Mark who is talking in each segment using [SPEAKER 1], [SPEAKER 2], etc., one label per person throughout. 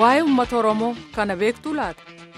[SPEAKER 1] waa'ee uummata oromoo kana beektuu laata.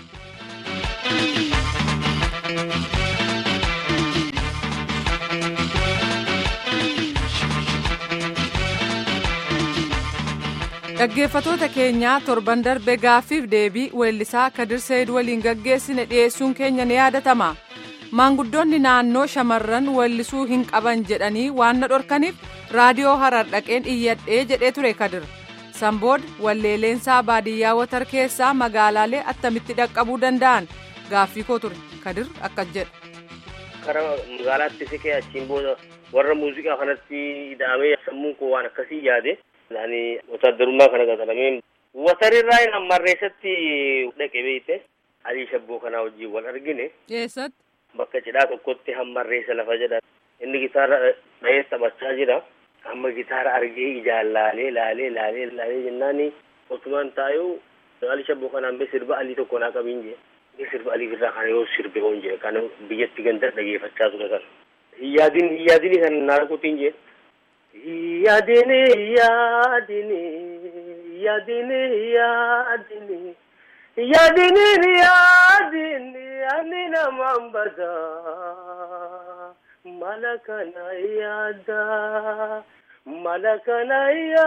[SPEAKER 1] dhaggeeffatoota keenyaa torban darbe gaaffiif deebii weellisaa kadir seed waliin gaggeessine dhiyeessuun keenya ni yaadatama maanguddoonni naannoo shamarran weellisuu hin qaban jedhanii waan na dhorkaniif raadiyoo harar dhaqeen iyyadhee jedhee ture kadir sanbooda walleeleensaa baadiyyaa watar keessaa magaalaalee attamitti dhaqqabuu danda'an gaaffii koo ture kadir akkas jedha.
[SPEAKER 2] karaa magaalaatti siqee achiin booda warra muuziqaa kanatti ida'amee sammuun koo waan akkasii yaade. Ani wataaddarummaa kana qaxalamee watarirraa hin hammarreessatti dhaqe beekte adii shabboo kanaa wajjin wal argine.
[SPEAKER 1] Eessatti?
[SPEAKER 2] Bakka cidhaa tokkotti hammarreessa lafa jedha. Inni gitaara dhahee taphachaa jira. Amma gitaara argee ijaan laalee laalee laalee laalee jennaan otumaan taa'uu adii shabboo kanaan bee sirba alii tokko naa qabiin jee. Sirba alii irraa kana yoo sirbe hoon jee kana biyyatti ganda dhageeffachaa ture kana. Hiyyaadin hiyyaadini kan naa dhaquutiin jee. Yaadini yaadini yaadini yaadini yaadini yaadini ani namaan bada mala kana yaada mala kana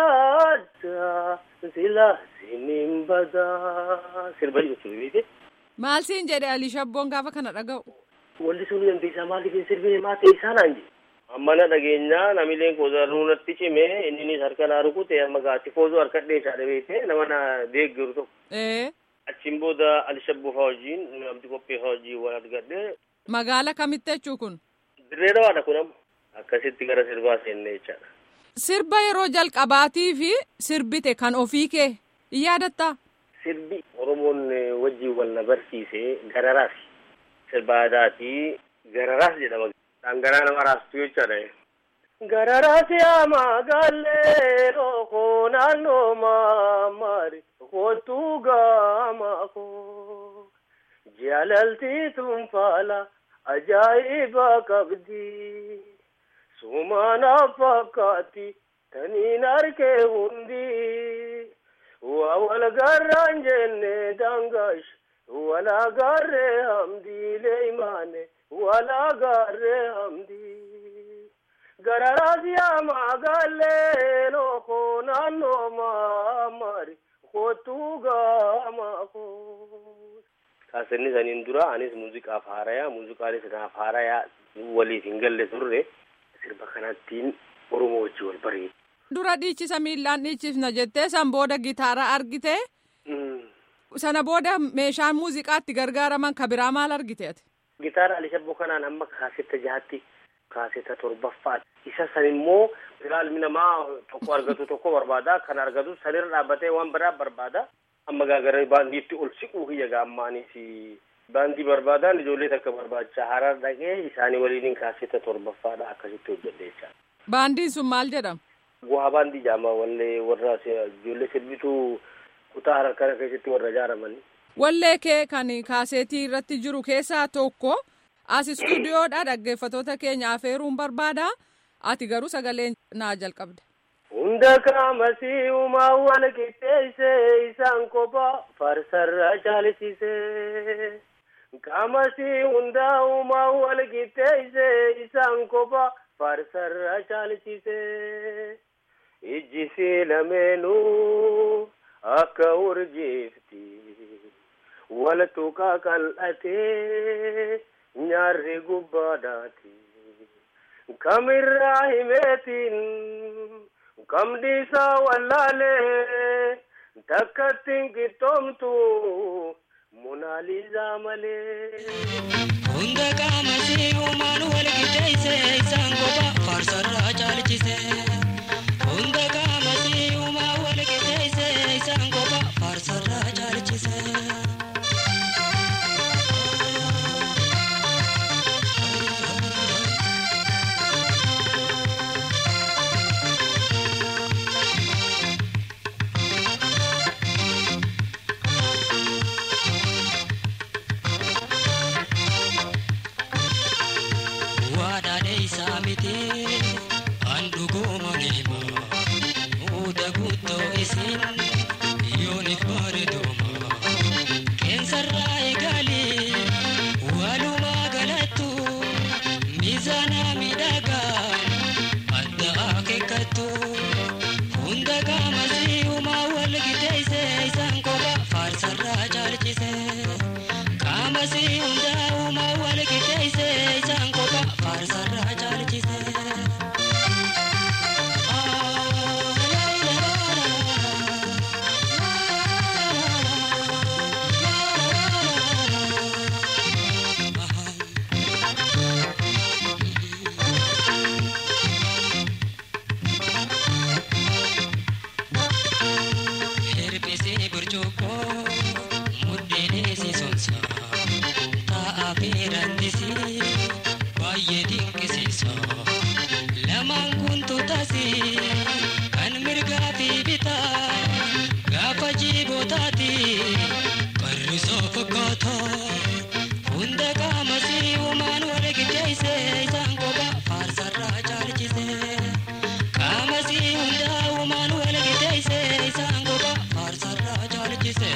[SPEAKER 2] yaada sila sinin bada sirba jechuudha beekte.
[SPEAKER 1] Maal siin jedhe Alii Shabboon gaafa kana dhaga'u?
[SPEAKER 2] Walli sun dandeessaa maaliif hin sirbine maa ta'e isaa naan jedhe. Ammana dhageenyaa namileen koozaruu natti cime inninis harka naa rukute amma gaatti foozoo harka dheessaa dhabeete nama na deeggaru tokko.
[SPEAKER 1] Ee.
[SPEAKER 2] Achiin booda Alishabboo fa'aa wajjin abdi qophee fa'aa wajjin wal argadhe.
[SPEAKER 1] Magaala kamitti jechuu kun?
[SPEAKER 2] Dirree dhawaadha kun amma. Akkasitti gara sirbaa seenne jechaadha.
[SPEAKER 1] Sirba yeroo jalqabaatii fi sirbite kan ofii kee in yaadattaa?
[SPEAKER 2] Sirbi Oromoon wajjin wal na barsiise gararaas. Sirba aadaati gararaas jedhama. Dhangala'aa nama raastu jechaadha. Gararaas yaa magaalee rookoo naannoo maamaari kootuu gaama koo jaalaltii tunfaala ajaa'iba qabdi sumaana fakkaatti taniin argee hundi waa wal garraan jenne dangash walaa garree hamdiilee imaane. wala garre hamdi gararaas yaa magaalee looko naannoo maamari kootuu gaama koo. Kaasenni saniin dura anis muuziqaaf haarayaa muuziqaanis naaf haarayaa waliif hin galle turre sirba kanattiin Oromoo wajji wal bareedu.
[SPEAKER 1] Dura dhiichisa miillaan dhiichisna jettee san booda gitaara argite. Sana booda meeshaan muuziqaatti gargaaraman ka biraa maal argite ati?
[SPEAKER 2] Gitaara Alishabboo kanaan amma kaasetta jahatti kaasetta torbaffaati. Isa san immoo biraa ilmi namaa tokko argatu tokko barbaada. Kan argatu sanirra dhaabbatee waan biraa barbaada. Amma gaagara baandiitti ol siquu kiyya gaammaanis baandii barbaadaan ijoollee takka barbaacha harar dhaqee isaanii waliin kaasetta torbaffaadha akkasitti hojjedhe jechaadha.
[SPEAKER 1] Baandiin sun maal jedhama?
[SPEAKER 2] Bu'aa baandii jaama wallee warra ijoollee sirbituu kutaa harar kana keessatti warra ijaaramanii.
[SPEAKER 1] Wallee kee kan kaaseetii irratti jiru keessaa tokko as istuudiyoodha dhaggeeffatoota keenya afeeruun barbaada ati garuu sagalee naa jalqabde.
[SPEAKER 2] Hunda qaamasii uumaa wal qixxeesse isaan kophaa farsarra caalchise. Qaamasii hundaa uumaa wal qixxeesse isaan kophaa farsarra caalchise. Ijji lameenuu akka urjiifti. wal tuqaa qal'atee nyaarri gubbaadhaati. Kamirraa himeetiin kam dhiisaa wallaalee takkattiin qixxoomtu munaalizaa malee.
[SPEAKER 3] Hunda qaamasii uumaan wal qixxeesse isaan kophaa faarsarraa caalchise. Hunda qaamasii uumaa wal qixxeesse isaan kophaa faarsarraa caalchise. isaa miti an dhuguu giddeeyse isaan kopha faarsarraa caalchise. Qaamasii hundaa uumaan wal giddeeyse isaan kopha faarsarraa caalchise.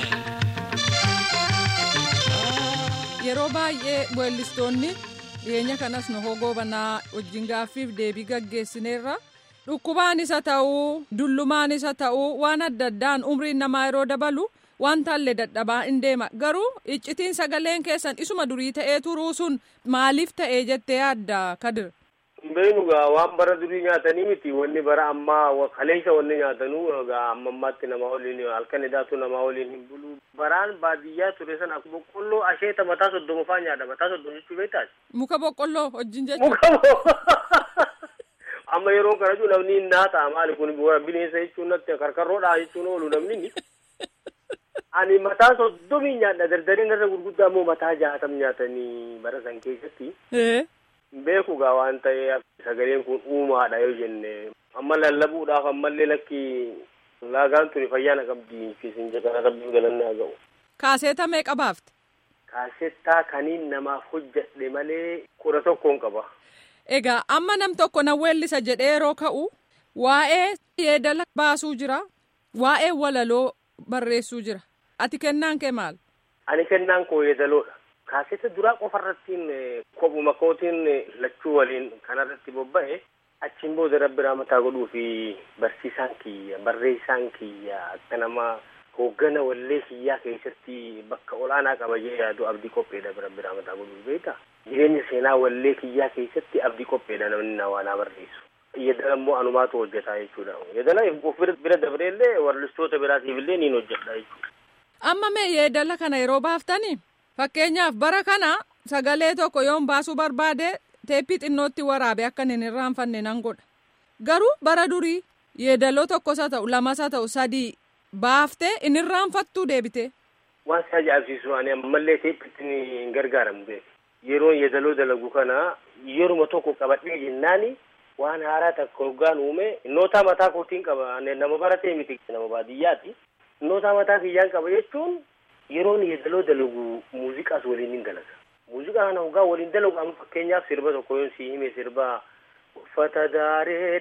[SPEAKER 1] Yeroo baay'ee weellistoonni dhiyeenya kanas nu hogoobanaa wajjin gaaffiif deebii gaggeessineerra dhukkubaanis haa ta'uu dullumaanis haa ta'uu waan adda addaan umriin namaa yeroo dabalu wanta illee dadhabaa hin deema garuu iccitiin sagaleen keessan isuma durii ta'ee turuu sun maaliif ta'ee jettee yaadda kadir.
[SPEAKER 2] Beenugaa waan bara durii nyaatanii miti wanni bara ammaa kaleessa wanni nyaatanuu egaa amma ammaatti nama waliin halkan idaatu nama waliin hin bulu. Baraan baadiyyaa ture sana boqqolloo asheeta mataa soddoma faa nyaata mataa soddoma jechuu beektaas.
[SPEAKER 1] Muka boqqolloo wajjin jechuudha.
[SPEAKER 2] Muka amma yeroo kana jechuun namni hin naata maali kun bineensa jechuun natti karkarroodhaa jechuun oolu namni ni. Ani mataa soddomii nyaadha dardariin irra gurguddaa immoo mataa jaatam nyaatanii bara san keessatti. beeku gaa waan ta'eef sagaleen kun uumaadha yoo jenne amma lallabuudhaaf ammallee lakki laagaan tuni fayyaana qabdi fiisin jedhana rabbiif galanni haa ga'u.
[SPEAKER 1] Kaaseeta meeqa baafte?
[SPEAKER 2] Kaasettaa kaniin namaaf hojjedhe malee kudha tokkoon qaba.
[SPEAKER 1] Egaa amma nam tokko na weellisa jedhee yeroo ka'u waa'ee yeedala baasuu jira waa'ee walaloo barreessuu jira ati kennaan kee maal?
[SPEAKER 2] Ani kennaan koo yeedaloodha. kaaseta duraa qofarrattiin kophuma kootiin lachuu waliin kanarratti bobba'e achiin booda rabbi mataa godhuu fi barsiisaan kiyya barreessaan kiyya akka nama hooggana wallee kiyyaa keessatti bakka olaanaa qaba jee yaadu abdii qopheedha rabbi mataa godhuu beeka jireenya seenaa wallee kiyyaa keessatti abdii qopheedha namni na waanaa barreessu. Yeedala immoo anumaatu hojjetaa jechuudha. Yeedala of bira dabreellee warlistoota biraatiif illee niin hojjedha jechuudha.
[SPEAKER 1] Amma mee yeedala kana yeroo baaftanii? Fakkeenyaaf bara kana sagalee tokko yoon baasuu barbaade teeppii xinnootti waraabe akka hin irraanfanne nan godha. Garuu bara durii yeedaloo tokkos haa ta'u lamas haa ta'u sadii baaftee hin irraanfattuu deebite.
[SPEAKER 2] Waan si ajaa'ibsiisu ani ammallee teeppiitti hin gargaaramu beeku. Yeroon yeedaloo dalagu kana yeruma tokko qabadhee jennaani waan haaraa takka hoggaan uume noota mataa kootiin qaba nama baratee miti nama baadiyyaati. Noota mataa kiyyaan qaba jechuun yeroon yeedaloo dalagu muuziqaas waliin hin dalaga. Muuziqaa kana hoggaa waliin dalagu amma fakkeenyaaf sirba tokko yoon si hime sirba uffata daaree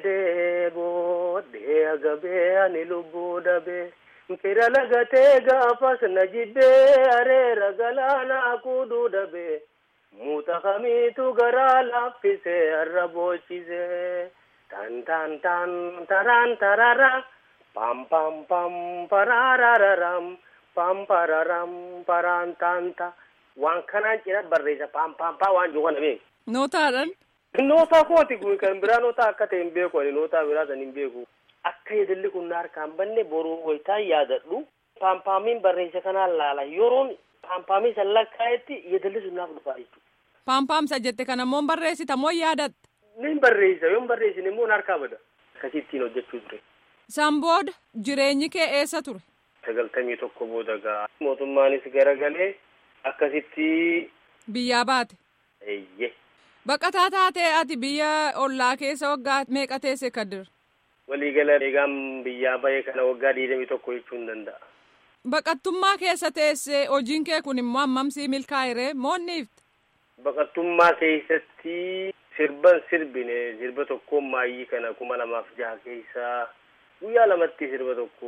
[SPEAKER 2] deeboo dhee agabee ani lubbuu dhabee fira lagatee gaafas na jibbee areera galaanaa kuduu dhabee muuxa kamiitu garaa laaffisee har'a boochisee tan tan tan taraan tarara pam pam pam paraararam. pampararam parantanta waan kanaan cina barreessa pampampaa waan jiru kana beeku.
[SPEAKER 1] Nootaadhaan.
[SPEAKER 2] Nootaa kooti kun kan biraa nootaa akka ta'e hin beeku ani nootaa biraa san hin beeku. Akka yeedalli kun na harkaan banne boruu wayitaan yaadadhu. Paampaamiin barreessa kanaan laala yeroon paampaamii san lakkaa'etti yeedalli sun naaf dhufaa jechuudha.
[SPEAKER 1] Paampaamsa jette kana immoo barreessita moo yaadatta?
[SPEAKER 2] Nin barreessa yoon barreessine immoo na harkaa bada. Akkasittiin hojjechuu ture.
[SPEAKER 1] San booda jireenyi kee eessa ture?
[SPEAKER 2] sagaltamii tokko booda gaa mootummaanis garagalee akkasitti
[SPEAKER 1] Biyyaa baate.
[SPEAKER 2] eeyye
[SPEAKER 1] Baqataa taatee ati biyya ollaa keessa waggaa meeqa teesse kadir?
[SPEAKER 2] waliigala eegaan biyyaa bahee kana waggaa digdamii tokko jechuu hin danda'a.
[SPEAKER 1] Baqattummaa keessa teesse hojiin kee kun immoo hammamsii milkaa'iree moonniifte?
[SPEAKER 2] Baqattummaa keessatti sirban sirbine sirba tokkoon maayii kana kuma lamaaf jaha keessaa guyyaa lamatti sirba tokko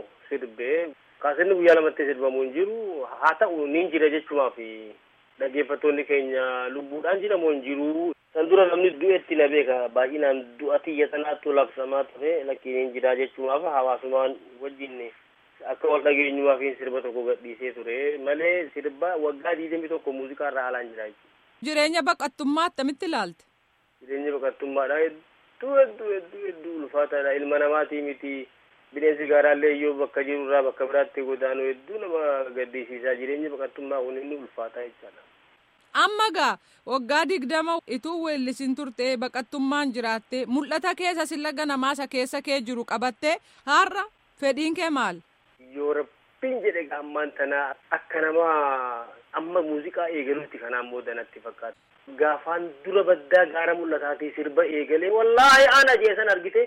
[SPEAKER 2] sirbee kaasinni guyyaa lamatti sirbamu hin jiru haa ta'u niin jira jechumaaf dhaggeeffattoonni keenya lubbuudhaan jedhamu hin jiru san dura namni du'etti na beeka baay'inaan du'a tiyya sanaattu labsamaa ture lakkiin hin jira jechumaaf hawaasumaan wajjin akka wal dhageenyumaaf sirba tokko gadhiisee ture malee sirba waggaa digdamii tokko muuziqaa irraa haalaan jira jechuudha.
[SPEAKER 1] Jireenya baqattummaa attamitti ilaalte?
[SPEAKER 2] Jireenya baqattummaadha hedduu hedduu hedduu hedduu ulfaataadha ilma namaatii miti bineensi gaaraallee iyyuu bakka jirurraa bakka biraatti godaanu hedduu nama gaddisiisaa jireenya baqattummaa kun inni ulfaataa jechaadha.
[SPEAKER 1] Amma gaa waggaa digdama ituu weellisin turtee baqattummaan jiraattee mul'ata keessa sillaga namaasa keessa kee jiru qabattee har'a fedhiin kee maal?
[SPEAKER 2] Yoo rabbiin jedhe gaammaan tanaa akka nama amma muuziqaa eegaluutti kanaan booda natti fakkaata. Gaafaan dura baddaa gaara mul'ataatii sirba eegalee wallaahi ana jeesan argite.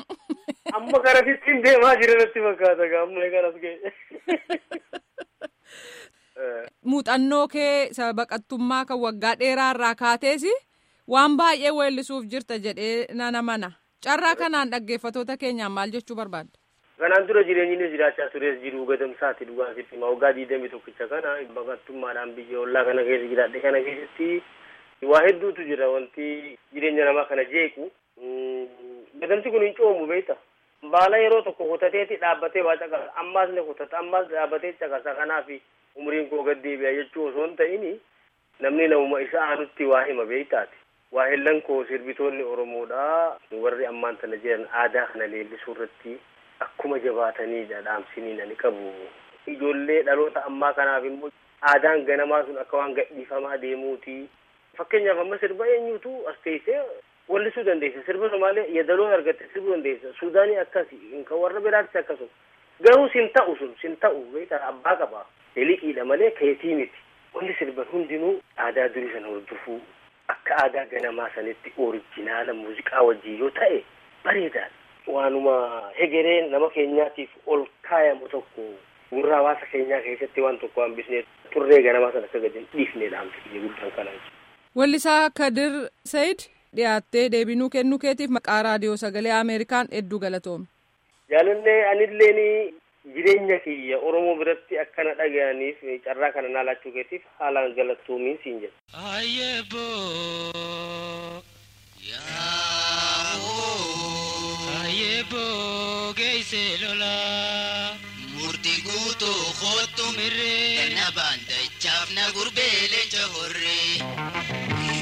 [SPEAKER 2] Amma garasittiin deemaa jira natti fakkaata gaamma kanas ga'e.
[SPEAKER 1] Muuxannoo kee baqattummaa kan waggaa dheeraa irraa kaateesi waan baay'ee weellisuuf jirta jedhee nana mana carraa kanaan dhaggeeffatoota keenyaan maal jechuu barbaadda.
[SPEAKER 2] Kanaan dura jireenyi jiraachaa tures jiru gadamsaati dhugaan sitti hima waggaa diidamii tokkicha kana baqattummaadhaan biyya ollaa kana keessa jiraadhe kana keessatti waa hedduutu jira wanti jireenya namaa kana jeequ gadamsi kun hin coomu beekta baala yeroo tokko kutateeti dhaabbatee waa caqasa ammaas ni kutata ammaas dhaabbatee caqasa kanaaf umriin koo gad deebi'a jechuu osoo hin ta'in namni namuma isa aanutti waa hima beektaati waa hellan koo sirbitoonni oromoodha warri ammaan tana jiran aadaa kana leellisuu irratti akkuma jabaataniidha dhaamsiniin ani qabu ijoollee dhaloota ammaa kanaaf immoo aadaan ganamaa sun akka waan gadhiifamaa deemuuti fakkeenyaaf amma sirba eenyutu as teessee wallisuu dandeessa sirba somaalee yadaloon argatte sirbuu dandeessa suudaanii akkasi kan warra biraattis akkasuma garuu sin ta'u sun sin ta'u beektaa abbaa qaba eliqiidha malee keetii miti wanti sirban hundinuu aadaa durii sana hordofuu akka aadaa ganamaa sanitti orijinaala muuziqaa wajjin yoo ta'e bareedaadha waanuma hegereen nama keenyaatiif ol kaayamu tokko gurra hawaasa keenyaa keessatti waan tokko hambisnee turree ganamaa sana akka gadi dhiifnee dhaamsifne guddaan kanaa
[SPEAKER 1] Wallisaa Kadir Sayid dhiyaattee deebinuu kennuu keetiif maqaa raadiyoo sagalee Ameerikaan hedduu galatoome.
[SPEAKER 2] Jaalallee anilleen jireenya kiyya Oromoo biratti akkana dhaga'aniif carraa kana naa laachuu keetiif haalaan galatoomiin siin jedha.
[SPEAKER 3] Ayeebo Ayeebo geesse lola murtii guutuu kootu mirree na baandachaaf na gurbee leenca horree.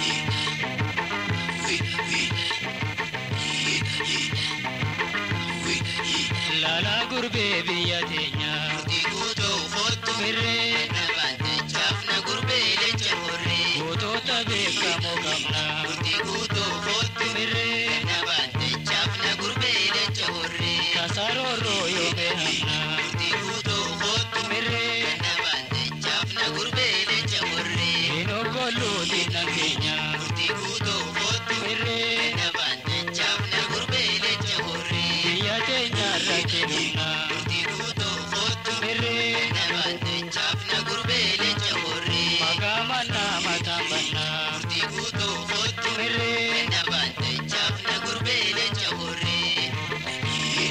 [SPEAKER 3] Lala gurbee biyya teenya murtii guutuu kootu mirree na baandachaaf na gurbee leenca horree. Gootota beekamoo qabna murtii guutuu kootu mirree na baandachaaf na gurbee leenca horree. Kasarooroo yoomee hamna murtii guutuu kootu mirree na baandachaaf na gurbee leenca horree. Inoogoluu diinna keenya murtii guutuu kootu mirree na baandachaaf na gurbee leenca horree. Biyya teenya irratti dhumna murtii guutuu kootu mirree na baandachaaf na gurbee leenca horree. Magaama nama tambana murtii guutuu kootu mirree na baandachaaf na gurbee leenca horree.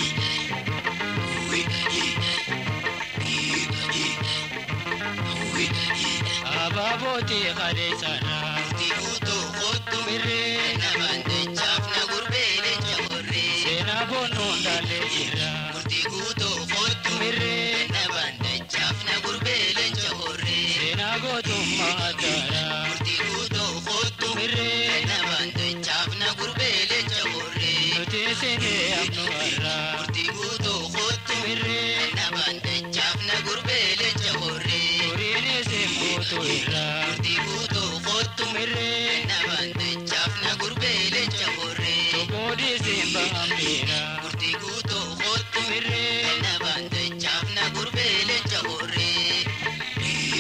[SPEAKER 3] Abaabooti qadeessana murtii guutuu kootu mirree na baandachaaf na gurbee leenca horree. Seenaa boonnuun daallee jira murtii guutuu kootu mirree na baandachaaf na gurbee leenca horree. Seenaa gootummaa addaadha murtii guutuu kootu mirree na baandachaaf na gurbee leenca horree. Nuti seenee abnu har'a murtii guutuu kootu mirree na baandachaaf na gurbee leenca horree. Turiin isin guutuu irra murtii guutuu kootu mirree na baandachaaf na gurbee leenca horree. Toboodii isin bahambeera murtii guutuu kootu mirree na baandachaaf na gurbee leenca horree.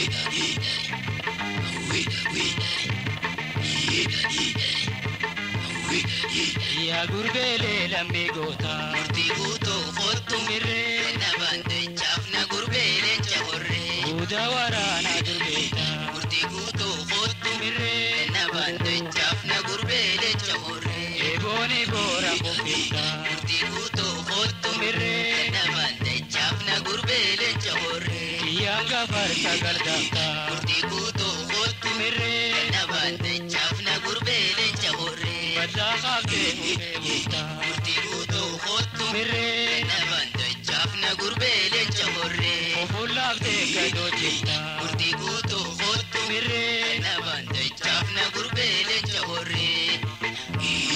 [SPEAKER 3] Yaa gurbeelee lammii goota murtii guutuu kootu mirree na baandachaaf na gurbee leenca horree. Buuda waraanaa durbeeta murtii guutuu kootu mirree na baandachaaf na gurbee leenca horree. Eebooni boora qopheessa murtii guutuu kootu mirree na baandachaaf na gurbee leenca horree. Kiyyaan gafarsa gargaarta murtii guutuu kootu mirree na baandachaaf na gurbee leenca horree. Baddaa kaafee hubee buuta murtii guutuu kootu mirree na baandachaaf na gurbee leenca horree. Ofullaaftee gadoo jirta murtii guutuu kootu mirree na baandachaaf na gurbee leenca horree.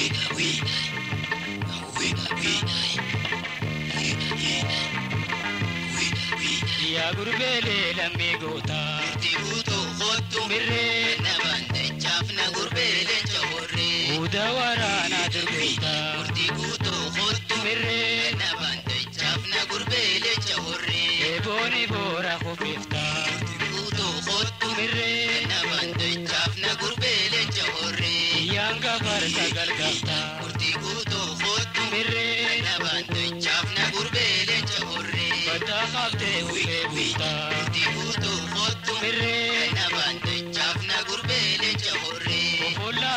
[SPEAKER 3] Yaa gurbeelee lammii goota murtii guutuu kootu mirree na baandachaaf na gurbee leenca horree. Buuda waraanaa durbeeta murtii guutuu kootu mirree na baandachaaf na gurbee leenca horree. Eebooni boora qopheefta murtii guutuu kootu mirree na baandachaaf na gurbee leenca horree. Kiyyaan gafarsa gargaarta murtii guutuu kootu mirree na baandachaaf na gurbee leenca horree. Baddaa kaaftee hubee buuta murtii guutuu kootu mirree na baandachaaf na gurbee leenca horree. Ofullaa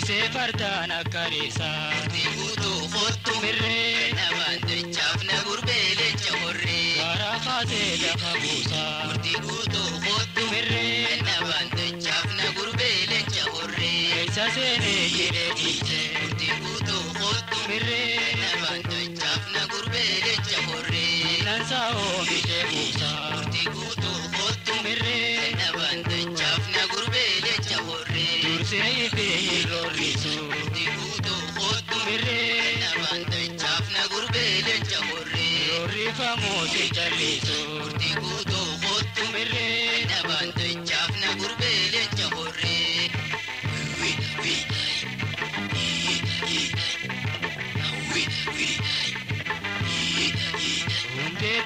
[SPEAKER 3] Tiksee fardaan akka reessaa. Murtii guutuu kottu mirree. Namaan dachaaf na gurbee lecha horree. Gaara kaasee lafa buusaa. Murtii guutuu kottu mirree. Namaan dachaaf na gurbee lecha horree. Keessa seenee jiree dhiichee. Murtii guutuu kottu mirree. Namaan dachaaf na gurbee lecha horree. Nansa oomishee buusaa. Murtii guutuu kottu mirree. Namaan dachaaf na gurbee lecha horree. Dursee ifee hirroorrisu. Murtii guutuu kottu mirree. Namaan dachaaf na gurbee lecha horree. Roorrifamoo si callisu. Murtii guutuu kottu mirree. Namaan